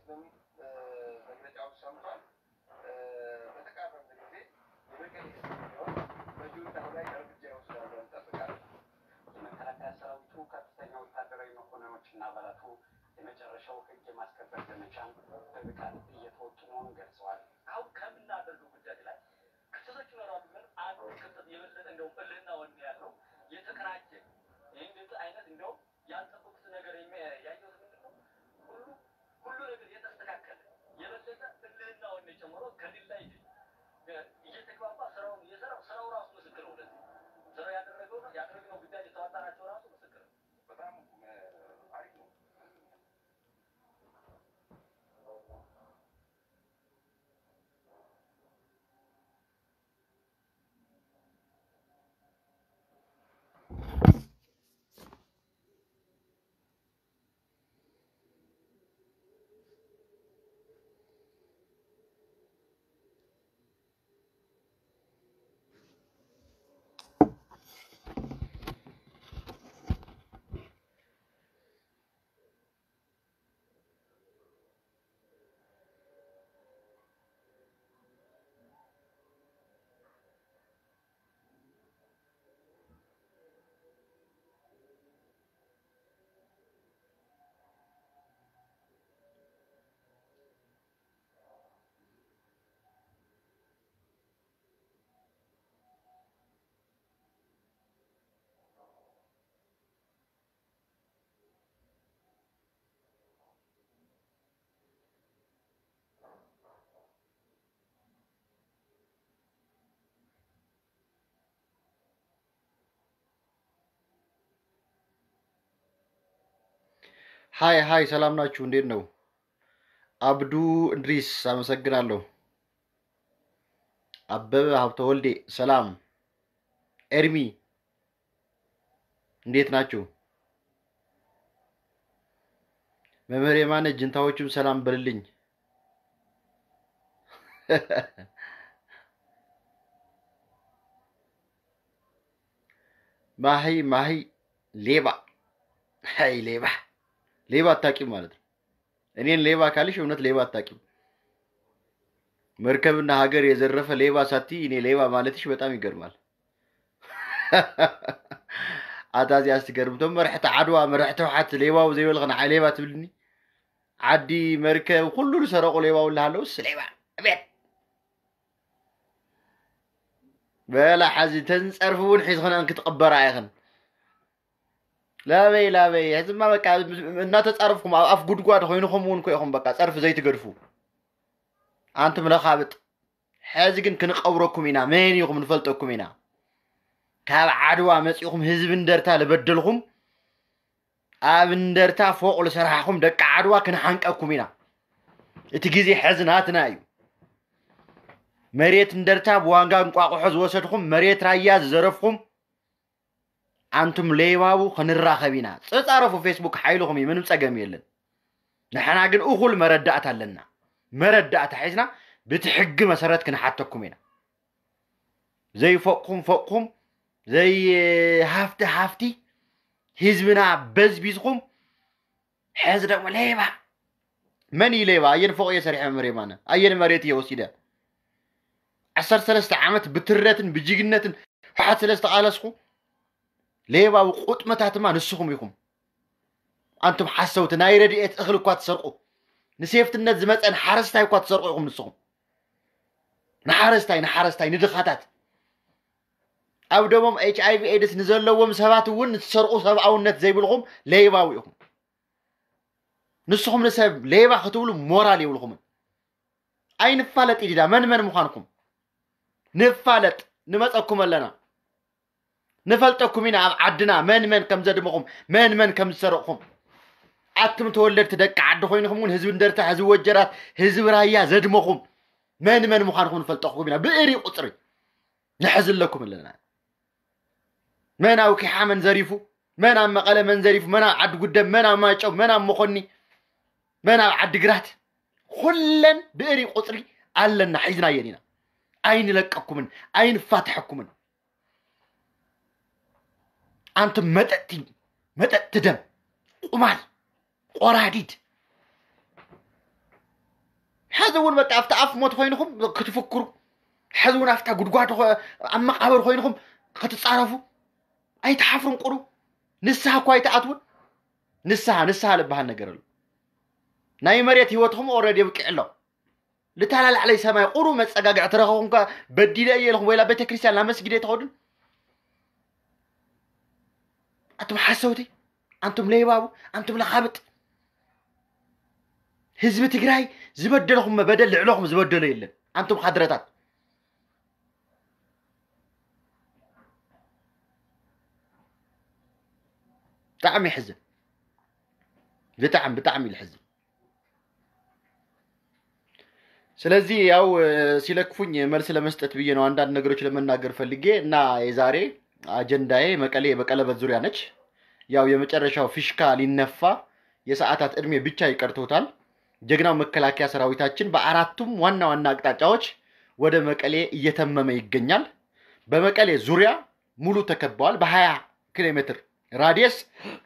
በሚል መግለጫውን ሰምቷል። በተቃረበ ጊዜ የመቀሌ ቢሆን በጁንታው ላይ እርምጃ ይወስዳሉ እንጠብቃለን። የመከላከያ ሰራዊቱ ከፍተኛ ወታደራዊ መኮንኖችና አባላቱ የመጨረሻው ህግ የማስከበር ዘመቻን በብቃት እየተወጡ መሆኑን ገልጸዋል። አሁን ከምናደርገው ጉዳይ ላይ ክፍተቶች ይኖራሉ። ግን አንዱ ክፍተት የበለጠ እንደው እልህና ወኔ ያለው የተቀናጀ ይህ እንደዚህ አይነት እንደው ያልጠበቁት ነገር የሚያ- ያየሁት ምንድን ነው ሁሉ ሁሉ ነገር የተስተካከለ የበለጠ እልህና ወኔ ጨምሮ ከሌላ ይድ እየተግባባ ስራውን እየሰራው ስራው ራሱ ምስክር ነው። ለዚህ ስራው ያደረገው ነው ያደረግነው ጉዳይ የተዋጣናቸው ራሱ ምስክር ነው። በጣም አሪፍ ነው። ሀይ ሀይ፣ ሰላም ናችሁ? እንዴት ነው? አብዱ እንድሪስ አመሰግናለሁ። አበበ ሀብተ ወልዴ ሰላም። ኤርሚ እንዴት ናችሁ? መምህር የማነ ጅንታዎችም ሰላም በልልኝ። ማሂ ማሂ ሌባ ሀይ ሌባ ሌባ አታቂም ማለት ነው። እኔን ሌባ ካልሽ እውነት ሌባ አታቂም። መርከብና ሀገር የዘረፈ ሌባ ሳቲ እኔ ሌባ ማለትሽ በጣም ይገርማል። ኣታዚ ኣስትገርም እቶም መርሕቲ ዓድዋ መርሕቲ ውሓት ሌባው ዘይበልኸ ንዓይ ሌባ ትብልኒ ዓዲ መርከብ ኩሉ ዝሰረቁ ሌባ ውላ ኣለውስ ሌባ እቤት በላ ሓዚ ተንፀርፊ እውን ሒዝኽን ክትቕበራ ኢኽን ላበይ ላበይ ሕዝማ በቃ እናተፃረፍኩም ኣብ ኣፍ ጉድጓድ ኮይኑኹም እውን ኮይኹም በቃ ፀርፊ ዘይትገድፉ ኣንቱም ለኻብጥ ሕዚ ግን ክንቀብረኩም ኢና መን ኢኹም ንፈልጠኩም ኢና ካብ ዓድዋ መፂኹም ህዝቢ እንደርታ ዝበደልኩም ኣብ እንደርታ ፎቅ ዝሰራሕኩም ደቂ ዓድዋ ክንሓንቀኩም ኢና እቲ ግዜ ሕዚ ናትና እዩ መሬት እንደርታ ብዋንጋ እንቋቑሖ ዝወሰድኩም መሬት ራያ ዝዘረፍኩም ኣንቱም ሌባቡ ክንራኸብ ኢና ፀፃረፉ ፌስቡክ ሓይልኩም እዩ ምንም ፀገም የለን ንሕና ግን እኹል መረዳእታ ኣለና መረዳእታ ሒዝና በቲ ሕጊ መሰረት ክንሓተኩም ኢና ዘይፈቕኩም ፈቕኩም ዘይ ሃፍቲ ሃፍቲ ህዝብና በዝቢዝኩም ሕዚ ደግሞ ሌባ መን እዩ ሌባ ኣየን ፎቅ እየ ሰሪሐ መሬ ማነ ኣየን መሬት እየ ወሲደ ዓሰርተ ሰለስተ ዓመት ብትረትን ብጅግነትን ውሓት ስለ ዝተቃለስኩ ሌባዊ ቁጥመታትማ ንስኹም ኢኹም ኣንቱም ሓሰውቲ ናይ ረድኤት እኽሊ እኳ ትሰርቁ ንሴፍትነት ዝመፀን ሓረስታይ እኳ ትሰርቁ ኢኹም ንስኹም ንሓረስታይ ንሓረስታይ ንድኻታት ኣብ ደሞም ኤች ኣይቪ ኤድስ ንዘለዎም ሰባት እውን ንትሰርቁ ሰብኣውነት ዘይብልኩም ሌባዊ ኢኹም ንስኹም ንሰብ ሌባ ክትብሉ ሞራል የብልኩምን ኣይንፋለጥ ኢዲዳ መን መን ምዃንኩም ንፋለጥ ንመፀኩም ኣለና ንፈልጠኩም ኢና ኣብ ዓድና መን መን ከም ዘድመኹም መን መን ከም ዝሰርቕኩም ኣትም ተወለድቲ ደቂ ዓዲ ኮይንኩም እውን ህዝቢ እንደርታ ህዝቢ ወጀራት ህዝቢ ራያ ዘድመኹም መን መን ምዃንኩም ንፈልጠኩም ኢና ብእሪ ቁፅሪ ንሕዝ ኣለኩም ኣለና መን ኣብ ኪሓ መን ዘሪፉ መን ኣብ መቐለ መን ዘሪፉ መን ኣብ ዓዲ ጉደም መን ኣብ ማጨው መን ኣብ መኾኒ መን ኣብ ዓዲ ግራት ኩለን ብእሪ ቁፅሪ ኣለና ሒዝናየን ኢና ኣይንለቀኩምን ኣይንፋትሐኩምን ኣንቱም መጠጥቲ መጠጥቲ ደም ቁማል ቆራዲድ ሕዚ እውን በቃ ኣብቲ ኣፍ ሞት ኮይንኩም ክትፍክሩ ሕዚ እውን ኣብታ ጉድጓድ ኮ- ኣብ መቃብር ኮይንኩም ክትፃረፉ ኣይተሓፍሩን ቁሩ ንስሓ እኳ ኣይተኣትውን ንስሓ ንስሓ ዝበሃል ነገር ኣሎ ናይ መሬት ሂወትኩም ኦረዲ የብቂዕ ኣሎ ልተላላዕለይ ሰማይ ቁሩ መፀጋግዕ ትረኸቡም ከ በዲለ እየ ኢልኩም ወይላ ቤተ ክርስቲያን ናብ መስጊድ ኣይትኸዱን ኣንቱም ሓሰውቲ ኣንቱም ለይባቡ ኣንቱም ለኻብጥ ህዝቢ ትግራይ ዝበደለኩም በደል ልዕለኩም ዝበደሎ የለን ኣንቱም ሓድረታት ብጣዕሚ ይሕዝን ብጣዕሚ ብጣዕሚ እዩ ዝሕዝን ስለዚ ያው እ፣ ሲለክፉኝ መልስ ለመስጠት ብዬ ነው አንዳንድ ነገሮች ለመናገር ፈልጌ እና የዛሬ አጀንዳዬ መቀሌ በቀለበት ዙሪያ ነች። ያው የመጨረሻው ፊሽካ ሊነፋ የሰዓታት እድሜ ብቻ ይቀርቶታል። ጀግናው መከላከያ ሰራዊታችን በአራቱም ዋና ዋና አቅጣጫዎች ወደ መቀሌ እየተመመ ይገኛል። በመቀሌ ዙሪያ ሙሉ ተከበዋል። በ20 ኪሎ ሜትር ራዲየስ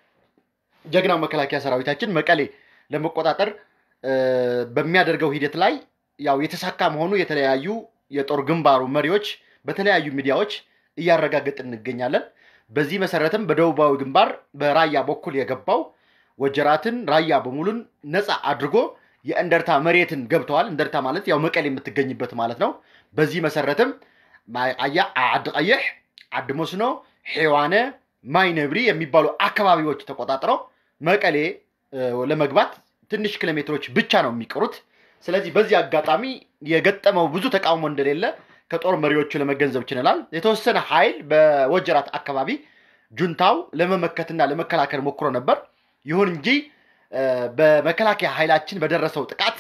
ጀግናው መከላከያ ሰራዊታችን መቀሌ ለመቆጣጠር እ፣ በሚያደርገው ሂደት ላይ ያው የተሳካ መሆኑ የተለያዩ የጦር ግንባሩ መሪዎች በተለያዩ ሚዲያዎች እያረጋገጥን እንገኛለን። በዚህ መሰረትም በደቡባዊ ግንባር በራያ በኩል የገባው ወጀራትን ራያ በሙሉን ነፃ አድርጎ የእንደርታ መሬትን ገብተዋል። እንደርታ ማለት ያው መቀሌ የምትገኝበት ማለት ነው። በዚህ መሰረትም አያ ዓዲ ቀይሕ፣ ዓዲ መስኖ፣ ሔዋነ፣ ማይ ነብሪ የሚባሉ አካባቢዎች ተቆጣጥረው መቀሌ እ፣ ለመግባት ትንሽ ኪሎ ሜትሮች ብቻ ነው የሚቀሩት። ስለዚህ በዚህ አጋጣሚ የገጠመው ብዙ ተቃውሞ እንደሌለ ከጦር መሪዎቹ ለመገንዘብ ችለናል። የተወሰነ ኃይል በወጀራት አካባቢ ጁንታው ለመመከትና ለመከላከል ሞክሮ ነበር። ይሁን እንጂ እ፣ በመከላከያ ኃይላችን በደረሰው ጥቃት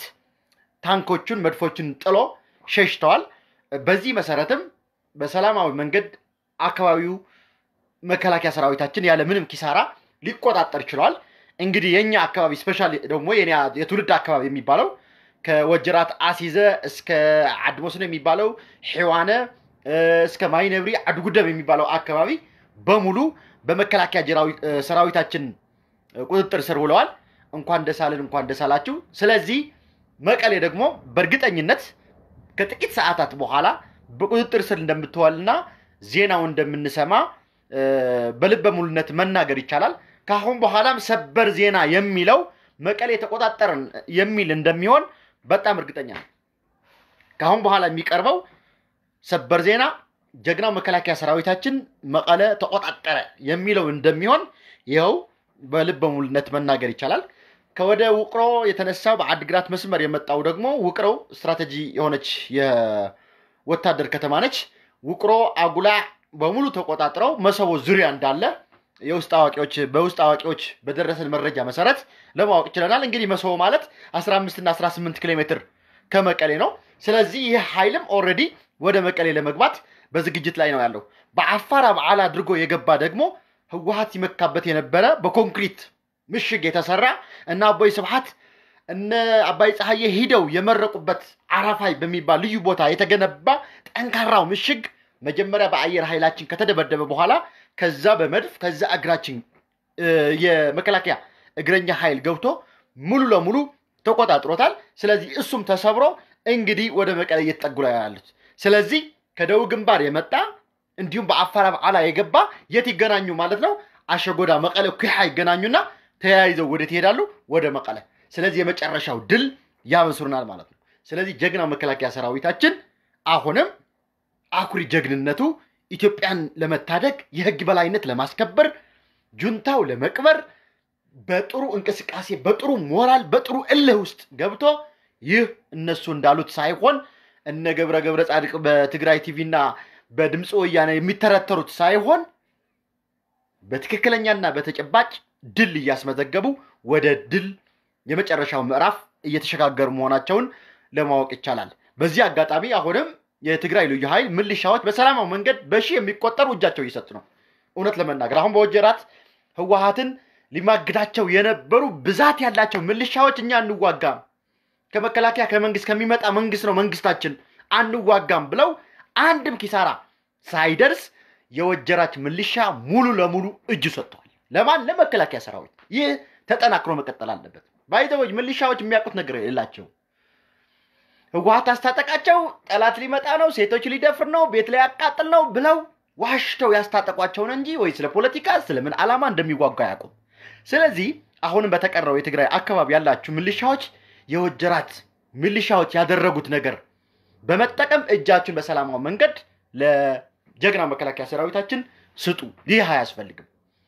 ታንኮቹን፣ መድፎቹን ጥሎ ሸሽተዋል። በዚህ መሰረትም በሰላማዊ መንገድ አካባቢው መከላከያ ሰራዊታችን ያለ ምንም ኪሳራ ሊቆጣጠር ችሏል። እንግዲህ የኛ አካባቢ ስፔሻል ደግሞ የኔ የትውልድ አካባቢ የሚባለው ከወጀራት አሲዘ እስከ ዓዲ መስኖ የሚባለው ሔዋነ እ፣ እስከ ማይነብሪ ዓዲጉደም የሚባለው አካባቢ በሙሉ በመከላከያ ጀራዊ- እ፣ ሰራዊታችን እ፣ ቁጥጥር ስር ውለዋል። እንኳን ደስ አለን፣ እንኳን ደስ አላችሁ። ስለዚህ መቀሌ ደግሞ በእርግጠኝነት ከጥቂት ሰዓታት በኋላ በቁጥጥር ስር እንደምትዋልና ዜናው እንደምንሰማ እ፣ በልበ ሙሉነት መናገር ይቻላል። ከአሁን በኋላም ሰበር ዜና የሚለው መቀሌ ተቆጣጠርን የሚል እንደሚሆን በጣም እርግጠኛ ነው። ከአሁን በኋላ የሚቀርበው ሰበር ዜና ጀግናው መከላከያ ሰራዊታችን መቀለ ተቆጣጠረ የሚለው እንደሚሆን ይኸው በልበ ሙሉነት መናገር ይቻላል። ከወደ ውቅሮ የተነሳው በአድግራት መስመር የመጣው ደግሞ ውቅሮው ስትራቴጂ የሆነች የወታደር ከተማ ነች። ውቅሮ አጉላዕ በሙሉ ተቆጣጥረው መሰቦ ዙሪያ እንዳለ የውስጥ አዋቂዎች በውስጥ አዋቂዎች በደረሰን መረጃ መሰረት ለማወቅ ችለናል። እንግዲህ መሰቦ ማለት 15 እና 18 ኪሎ ሜትር ከመቀሌ ነው። ስለዚህ ይህ ኃይልም ኦልሬዲ ወደ መቀሌ ለመግባት በዝግጅት ላይ ነው ያለው። በአፋር በዓል አድርጎ የገባ ደግሞ ህወሀት ይመካበት የነበረ በኮንክሪት ምሽግ የተሰራ እና አቦይ ስብሐት እነ አባይ ፀሐዬ ሂደው የመረቁበት አራፋይ በሚባል ልዩ ቦታ የተገነባ ጠንካራው ምሽግ መጀመሪያ በአየር ኃይላችን ከተደበደበ በኋላ ከዛ በመድፍ ከዛ እግራችን እ፣ የመከላከያ እግረኛ ኃይል ገብቶ ሙሉ ለሙሉ ተቆጣጥሮታል። ስለዚህ እሱም ተሰብሮ እንግዲህ ወደ መቀሌ እየተጠጉ ላይ ያሉት። ስለዚህ ከደቡብ ግንባር የመጣ እንዲሁም በአፋር በዓላ የገባ የት ይገናኙ ማለት ነው? አሸጎዳ መቀለ ኩሓ ይገናኙና ተያይዘው ወዴት ይሄዳሉ? ወደ መቀለ። ስለዚህ የመጨረሻው ድል ያበስሩናል ማለት ነው። ስለዚህ ጀግናው መከላከያ ሰራዊታችን አሁንም አኩሪ ጀግንነቱ ኢትዮጵያን ለመታደግ የህግ በላይነት ለማስከበር ጁንታው ለመቅበር በጥሩ እንቅስቃሴ በጥሩ ሞራል በጥሩ እልህ ውስጥ ገብቶ ይህ እነሱ እንዳሉት ሳይሆን እነ ገብረ ገብረ ጻድቅ በትግራይ ቲቪና በድምፂ ወያነ የሚተረተሩት ሳይሆን በትክክለኛና በተጨባጭ ድል እያስመዘገቡ ወደ ድል የመጨረሻው ምዕራፍ እየተሸጋገሩ መሆናቸውን ለማወቅ ይቻላል። በዚህ አጋጣሚ አሁንም የትግራይ ልዩ ኃይል ምልሻዎች በሰላማዊ መንገድ በሺህ የሚቆጠሩ እጃቸው እየሰጡ ነው። እውነት ለመናገር አሁን በወጀራት ህወሀትን ሊማግዳቸው የነበሩ ብዛት ያላቸው ምልሻዎች እኛ አንዋጋም፣ ከመከላከያ ከመንግስት ከሚመጣ መንግስት ነው መንግስታችን አንዋጋም ብለው አንድም ኪሳራ ሳይደርስ የወጀራት ምልሻ ሙሉ ለሙሉ እጁ ሰጥተዋል። ለማን? ለመከላከያ ሰራዊት። ይህ ተጠናክሮ መቀጠል አለበት። ባይዘዎች ምልሻዎች የሚያውቁት ነገር የላቸው። ህወሀት አስታጠቃቸው፣ ጠላት ሊመጣ ነው፣ ሴቶች ሊደፍር ነው፣ ቤት ላይ ያቃጥል ነው ብለው ዋሽተው ያስታጠቋቸውን እንጂ ወይ ስለ ፖለቲካ ስለምን ዓላማ እንደሚዋጉ አያውቁም። ስለዚህ አሁንም በተቀረው የትግራይ አካባቢ ያላችሁ ምልሻዎች የወጀራት ምልሻዎች ያደረጉት ነገር በመጠቀም እጃችሁን በሰላማዊ መንገድ ለጀግና መከላከያ ሰራዊታችን ስጡ። ይህ አያስፈልግም።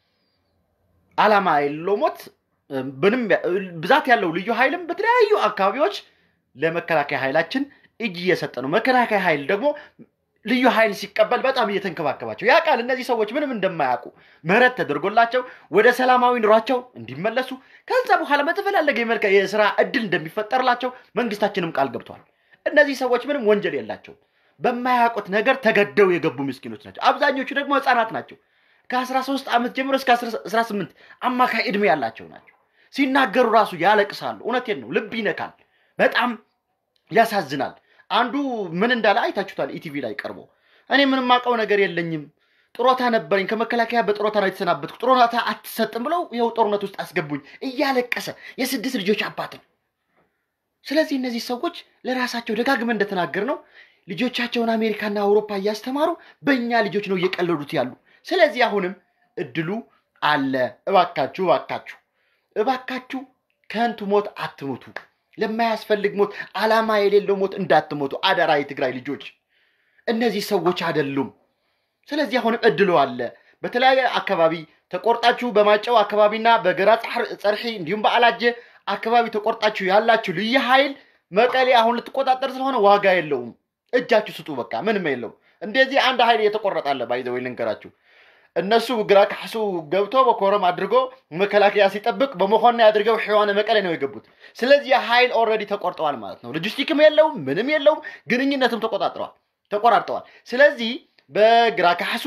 ዓላማ የሌለው ሞት ምንም ብዛት ያለው ልዩ ኃይልም በተለያዩ አካባቢዎች ለመከላከያ ኃይላችን እጅ እየሰጠ ነው። መከላከያ ኃይል ደግሞ ልዩ ኃይል ሲቀበል በጣም እየተንከባከባቸው ያ ቃል እነዚህ ሰዎች ምንም እንደማያውቁ ምህረት ተደርጎላቸው ወደ ሰላማዊ ኑሯቸው እንዲመለሱ ከዛ በኋላ በተፈላለገ የመልከ የስራ እድል እንደሚፈጠርላቸው መንግስታችንም ቃል ገብቷል። እነዚህ ሰዎች ምንም ወንጀል የላቸውም። በማያውቁት ነገር ተገደው የገቡ ምስኪኖች ናቸው። አብዛኞቹ ደግሞ ህፃናት ናቸው። ከ13 ዓመት ጀምሮ እስከ 18 አማካይ ዕድሜ ያላቸው ናቸው። ሲናገሩ ራሱ ያለቅሳሉ። እውነቴን ነው፣ ልብ ይነካል። በጣም ያሳዝናል። አንዱ ምን እንዳለ አይታችሁታል። ኢቲቪ ላይ ቀርቦ እኔ ምንም አውቀው ነገር የለኝም ጥሮታ ነበረኝ፣ ከመከላከያ በጥሮታ ነው የተሰናበትኩ፣ ጥሮታ አትሰጥም ብለው ይኸው ጦርነት ውስጥ አስገቡኝ እያለቀሰ የስድስት ልጆች አባት ነው። ስለዚህ እነዚህ ሰዎች ለራሳቸው ደጋግመን እንደተናገር ነው ልጆቻቸውን አሜሪካና አውሮፓ እያስተማሩ በእኛ ልጆች ነው እየቀለዱት ያሉ። ስለዚህ አሁንም እድሉ አለ። እባካችሁ እባካችሁ እባካችሁ ከንቱ ሞት አትሞቱ። ለማያስፈልግ ሞት፣ ዓላማ የሌለው ሞት እንዳትሞቱ አደራ። የትግራይ ልጆች እነዚህ ሰዎች አይደሉም። ስለዚህ አሁንም እድሉ አለ። በተለያየ አካባቢ ተቆርጣችሁ በማጨው አካባቢና በገራ ጸርሒ እንዲሁም በአላጀ አካባቢ ተቆርጣችሁ ያላችሁ ልዩ ኃይል መቀሌ አሁን ልትቆጣጠር ስለሆነ ዋጋ የለውም። እጃችሁ ስጡ። በቃ ምንም የለውም። እንደዚህ አንድ ኃይል እየተቆረጣለ ባይዘው ልንገራችሁ። እነሱ ግራ ካሕሱ ገብቶ በኮረም አድርጎ መከላከያ ሲጠብቅ በመኮና አድርገው ሕዋነ መቀሌ ነው የገቡት። ስለዚህ ኃይል ኦልሬዲ ተቆርጠዋል ማለት ነው። ሎጂስቲክም የለውም፣ ምንም የለውም። ግንኙነትም ተቆጣጥረዋል ተቆራርጠዋል። ስለዚህ በግራ ካሕሱ፣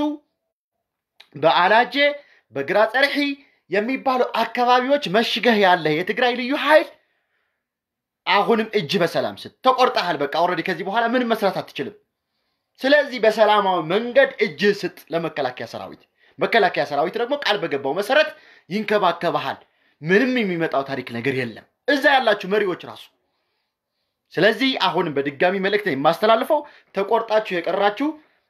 በአላጄ፣ በግራ ጸርሒ የሚባሉ አካባቢዎች መሽገህ ያለህ የትግራይ ልዩ ኃይል አሁንም እጅ በሰላም ስጥ። ተቆርጠሃል። በቃ ኦልሬዲ ከዚህ በኋላ ምንም መስራት አትችልም። ስለዚህ በሰላማዊ መንገድ እጅ ስጥ ለመከላከያ ሰራዊት። መከላከያ ሰራዊት ደግሞ ቃል በገባው መሰረት ይንከባከባሃል። ምንም የሚመጣው ታሪክ ነገር የለም እዛ ያላችሁ መሪዎች ራሱ። ስለዚህ አሁንም በድጋሚ መልእክት የማስተላልፈው ተቆርጣችሁ የቀራችሁ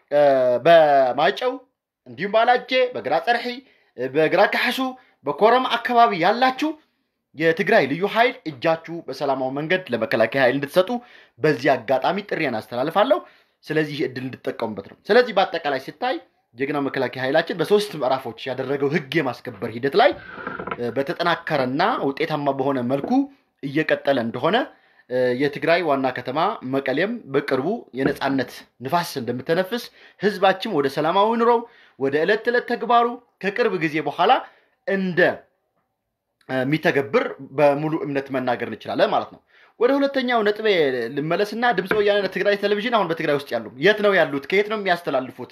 በማጨው እንዲሁም ባላጄ፣ በግራ ጸርሒ፣ በግራ ካሕሱ፣ በኮረም አካባቢ ያላችሁ የትግራይ ልዩ ኃይል እጃችሁ በሰላማዊ መንገድ ለመከላከያ ኃይል እንድትሰጡ በዚህ አጋጣሚ ጥሪን አስተላልፋለሁ። ስለዚህ እድል እንድጠቀሙበት ነው። ስለዚህ በአጠቃላይ ሲታይ ጀግናው መከላከያ ኃይላችን በሶስት ምዕራፎች ያደረገው ህግ የማስከበር ሂደት ላይ በተጠናከረና ውጤታማ በሆነ መልኩ እየቀጠለ እንደሆነ የትግራይ ዋና ከተማ መቀሌም በቅርቡ የነፃነት ንፋስ እንደምተነፍስ ህዝባችን ወደ ሰላማዊ ኑሮው ወደ ዕለት ተዕለት ተግባሩ ከቅርብ ጊዜ በኋላ እንደ የሚተገብር በሙሉ እምነት መናገር እንችላለን ማለት ነው። ወደ ሁለተኛው ነጥቤ ልመለስና ድምፀ ወያነ ትግራይ ቴሌቪዥን አሁን በትግራይ ውስጥ ያሉ የት ነው ያሉት? ከየት ነው የሚያስተላልፉት?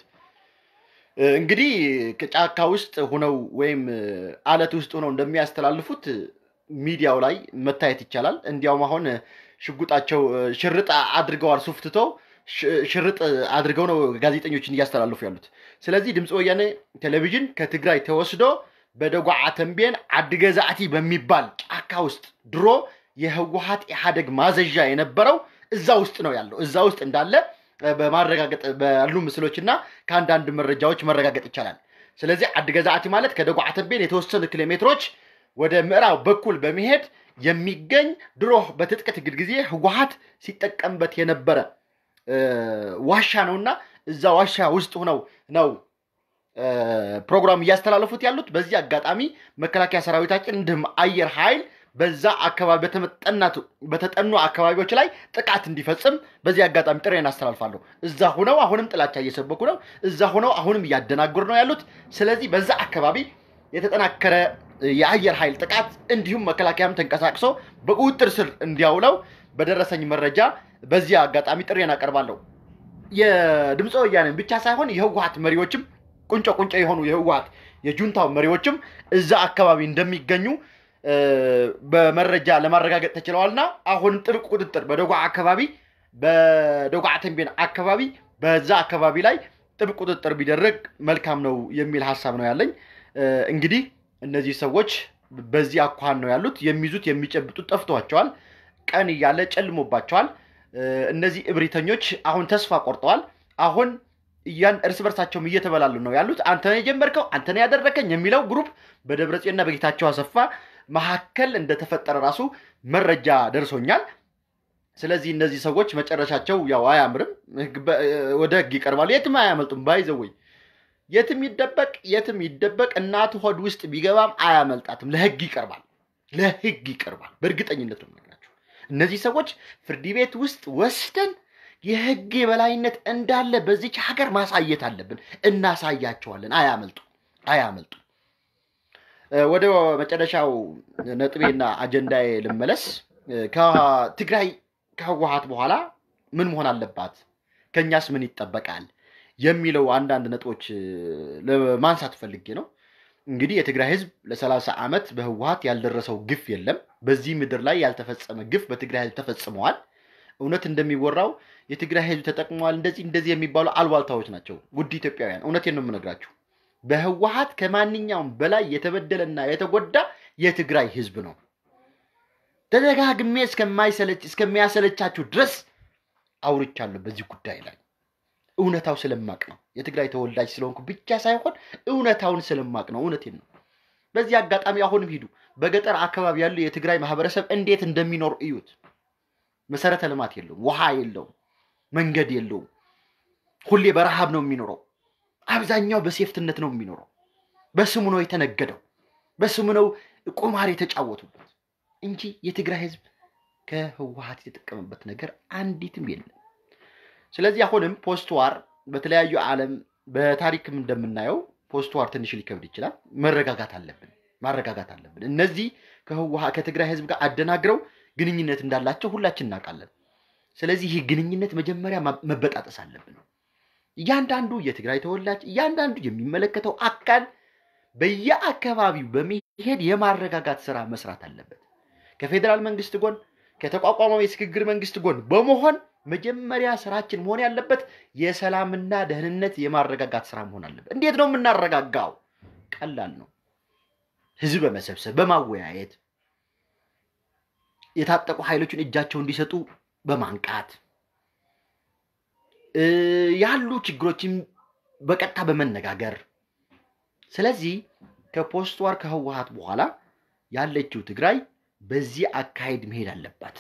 እንግዲህ ጫካ ውስጥ ሁነው ወይም አለት ውስጥ ሁነው እንደሚያስተላልፉት ሚዲያው ላይ መታየት ይቻላል። እንዲያውም አሁን ሽጉጣቸው ሽርጥ አድርገዋል። ሱፍትቶ ሽርጥ አድርገው ነው ጋዜጠኞችን እያስተላልፉ ያሉት። ስለዚህ ድምፀ ወያነ ቴሌቪዥን ከትግራይ ተወስዶ በደጓዓ ተንቤን አድገዛዕቲ በሚባል ጫካ ውስጥ ድሮ የህወሀት ኢህአደግ ማዘዣ የነበረው እዛ ውስጥ ነው ያለው። እዛ ውስጥ እንዳለ በማረጋገጥ ባሉ ምስሎች እና ከአንዳንድ መረጃዎች መረጋገጥ ይቻላል። ስለዚህ አድገዛዕቲ ማለት ከደጓዓ ተንቤን የተወሰኑ ኪሎ ሜትሮች ወደ ምዕራብ በኩል በመሄድ የሚገኝ ድሮ በትጥቅ ትግል ጊዜ ህወሀት ሲጠቀምበት የነበረ ዋሻ ነውና እዛ ዋሻ ውስጥ ሆነው ነው ፕሮግራም እያስተላለፉት ያሉት። በዚህ አጋጣሚ መከላከያ ሰራዊታችን እንዲሁም አየር ኃይል በዛ አካባቢ በተጠኑ አካባቢዎች ላይ ጥቃት እንዲፈጽም በዚህ አጋጣሚ ጥሬን አስተላልፋለሁ። እዛ ሁነው አሁንም ጥላቻ እየሰበኩ ነው። እዛ ሁነው አሁንም እያደናገሩ ነው ያሉት። ስለዚህ በዛ አካባቢ የተጠናከረ የአየር ኃይል ጥቃት እንዲሁም መከላከያም ተንቀሳቅሶ በቁጥጥር ስር እንዲያውለው በደረሰኝ መረጃ በዚህ አጋጣሚ ጥሬን አቀርባለሁ። የድምፀ ወያኔን ብቻ ሳይሆን የህወሀት መሪዎችም ቁንጮ ቁንጮ የሆኑ የህወሀት የጁንታው መሪዎችም እዛ አካባቢ እንደሚገኙ በመረጃ ለማረጋገጥ ተችለዋልና አሁንም ጥብቅ ቁጥጥር በደጓ አካባቢ በደጓ ተንቤን አካባቢ በዛ አካባቢ ላይ ጥብቅ ቁጥጥር ቢደረግ መልካም ነው የሚል ሀሳብ ነው ያለኝ። እንግዲህ እነዚህ ሰዎች በዚህ አኳኋን ነው ያሉት። የሚይዙት የሚጨብጡት ጠፍቷቸዋል። ቀን እያለ ጨልሞባቸዋል። እነዚህ እብሪተኞች አሁን ተስፋ ቆርጠዋል። አሁን እያን እርስ በርሳቸውም እየተበላሉ ነው ያሉት። አንተ ነው የጀመርከው፣ አንተ ነው ያደረከኝ የሚለው ግሩፕ በደብረጽዮንና በጌታቸው አሰፋ መካከል እንደተፈጠረ ራሱ መረጃ ደርሶኛል። ስለዚህ እነዚህ ሰዎች መጨረሻቸው ያው አያምርም፣ ወደ ህግ ይቀርባሉ። የትም አያመልጡም። ባይዘወይ የትም ይደበቅ የትም ይደበቅ እናቱ ሆድ ውስጥ ቢገባም አያመልጣትም። ለህግ ይቀርባል፣ ለህግ ይቀርባል። በእርግጠኝነት ነው የምነግራቸው። እነዚህ ሰዎች ፍርድ ቤት ውስጥ ወስደን የህግ የበላይነት እንዳለ በዚች ሀገር ማሳየት አለብን። እናሳያቸዋለን። አያመልጡ አያመልጡ። ወደ መጨረሻው ነጥቤና አጀንዳዬ ልመለስ። ከትግራይ ከህወሀት በኋላ ምን መሆን አለባት፣ ከእኛስ ምን ይጠበቃል የሚለው አንዳንድ ነጥቦች ለማንሳት ፈልጌ ነው። እንግዲህ የትግራይ ህዝብ ለሰላሳ ዓመት በህወሀት ያልደረሰው ግፍ የለም። በዚህ ምድር ላይ ያልተፈጸመ ግፍ በትግራይ ህዝብ ተፈጽመዋል። እውነት እንደሚወራው የትግራይ ህዝብ ተጠቅመዋል እንደዚህ እንደዚህ የሚባሉ አልባልታዎች ናቸው። ውድ ኢትዮጵያውያን እውነቴን ነው የምነግራችሁ። በህወሀት ከማንኛውም በላይ የተበደለና የተጎዳ የትግራይ ህዝብ ነው። ተደጋግሜ እስከማይሰለች እስከሚያሰለቻችሁ ድረስ አውርቻለሁ በዚህ ጉዳይ ላይ እውነታው ስለማቅ ነው። የትግራይ ተወላጅ ስለሆንኩ ብቻ ሳይሆን እውነታውን ስለማቅ ነው። እውነቴን ነው። በዚህ አጋጣሚ አሁንም ሂዱ፣ በገጠር አካባቢ ያሉ የትግራይ ማህበረሰብ እንዴት እንደሚኖር እዩት። መሰረተ ልማት የለውም፣ ውሃ የለውም፣ መንገድ የለውም። ሁሌ በረሃብ ነው የሚኖረው። አብዛኛው በሴፍትነት ነው የሚኖረው። በስሙ ነው የተነገደው፣ በስሙ ነው ቁማር የተጫወቱበት እንጂ የትግራይ ህዝብ ከህወሀት የተጠቀመበት ነገር አንዲትም የለም። ስለዚህ አሁንም ፖስት ዋር በተለያዩ ዓለም በታሪክም እንደምናየው ፖስት ዋር ትንሽ ሊከብድ ይችላል። መረጋጋት አለብን፣ ማረጋጋት አለብን። እነዚህ ከህወሀት ከትግራይ ህዝብ ጋር አደናግረው ግንኙነት እንዳላቸው ሁላችን እናውቃለን። ስለዚህ ይህ ግንኙነት መጀመሪያ መበጣጠስ አለብን። እያንዳንዱ የትግራይ ተወላጅ እያንዳንዱ የሚመለከተው አካል በየአካባቢው በመሄድ የማረጋጋት ስራ መስራት አለበት። ከፌዴራል መንግስት ጎን ከተቋቋመው የሽግግር መንግስት ጎን በመሆን መጀመሪያ ስራችን መሆን ያለበት የሰላምና ደህንነት የማረጋጋት ስራ መሆን አለበት። እንዴት ነው የምናረጋጋው? ቀላል ነው። ህዝብ በመሰብሰብ በማወያየት የታጠቁ ኃይሎችን እጃቸው እንዲሰጡ በማንቃት ያሉ ችግሮችን በቀጥታ በመነጋገር ስለዚህ ከፖስት ዋር ከህወሀት በኋላ ያለችው ትግራይ በዚህ አካሄድ መሄድ አለባት።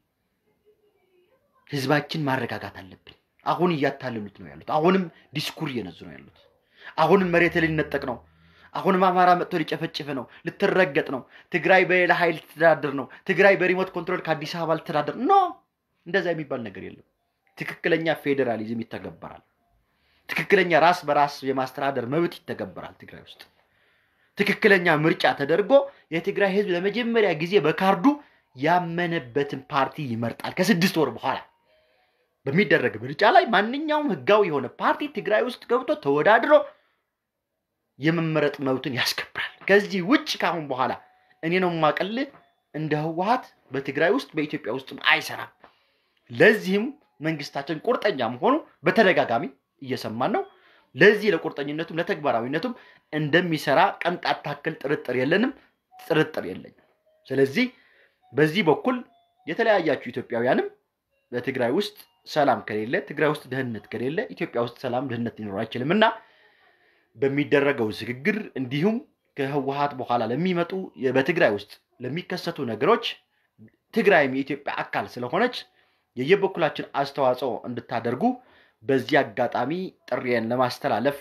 ህዝባችን ማረጋጋት አለብን። አሁን እያታለሉት ነው ያሉት። አሁንም ዲስኩር እየነዙ ነው ያሉት። አሁንም መሬት ሊነጠቅ ነው። አሁንም አማራ መጥቶ ሊጨፈጭፍ ነው፣ ልትረገጥ ነው። ትግራይ በሌላ ኃይል ልትተዳደር ነው። ትግራይ በሪሞት ኮንትሮል ከአዲስ አበባ ልትተዳደር ኖ፣ እንደዛ የሚባል ነገር የለም። ትክክለኛ ፌዴራሊዝም ይተገበራል። ትክክለኛ ራስ በራስ የማስተዳደር መብት ይተገበራል ትግራይ ውስጥ። ትክክለኛ ምርጫ ተደርጎ የትግራይ ህዝብ ለመጀመሪያ ጊዜ በካርዱ ያመነበትን ፓርቲ ይመርጣል። ከስድስት ወር በኋላ በሚደረግ ምርጫ ላይ ማንኛውም ህጋዊ የሆነ ፓርቲ ትግራይ ውስጥ ገብቶ ተወዳድሮ የመመረጥ መብትን ያስከብራል። ከዚህ ውጭ ከአሁን በኋላ እኔ ነው የማቀልህ እንደ ህወሀት በትግራይ ውስጥ በኢትዮጵያ ውስጥ አይሰራም። ለዚህም መንግስታችን ቁርጠኛ መሆኑ በተደጋጋሚ እየሰማን ነው። ለዚህ ለቁርጠኝነቱም ለተግባራዊነቱም እንደሚሰራ ቅንጣት ታክል ጥርጥር የለንም፣ ጥርጥር የለኝም። ስለዚህ በዚህ በኩል የተለያያችሁ ኢትዮጵያውያንም በትግራይ ውስጥ ሰላም ከሌለ፣ ትግራይ ውስጥ ደህንነት ከሌለ ኢትዮጵያ ውስጥ ሰላም ደህንነት ሊኖር አይችልም እና በሚደረገው ሽግግር እንዲሁም ከህወሀት በኋላ ለሚመጡ በትግራይ ውስጥ ለሚከሰቱ ነገሮች ትግራይም የኢትዮጵያ አካል ስለሆነች የየበኩላችን አስተዋጽኦ እንድታደርጉ በዚህ አጋጣሚ ጥሪዬን ለማስተላለፍ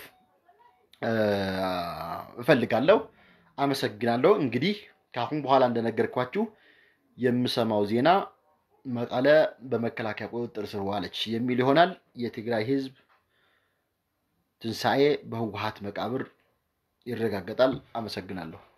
እፈልጋለሁ። አመሰግናለሁ። እንግዲህ ከአሁን በኋላ እንደነገርኳችሁ የምሰማው ዜና መቀለ በመከላከያ ቁጥጥር ስር ዋለች የሚል ይሆናል። የትግራይ ህዝብ ትንሣኤ በህወሀት መቃብር ይረጋገጣል። አመሰግናለሁ።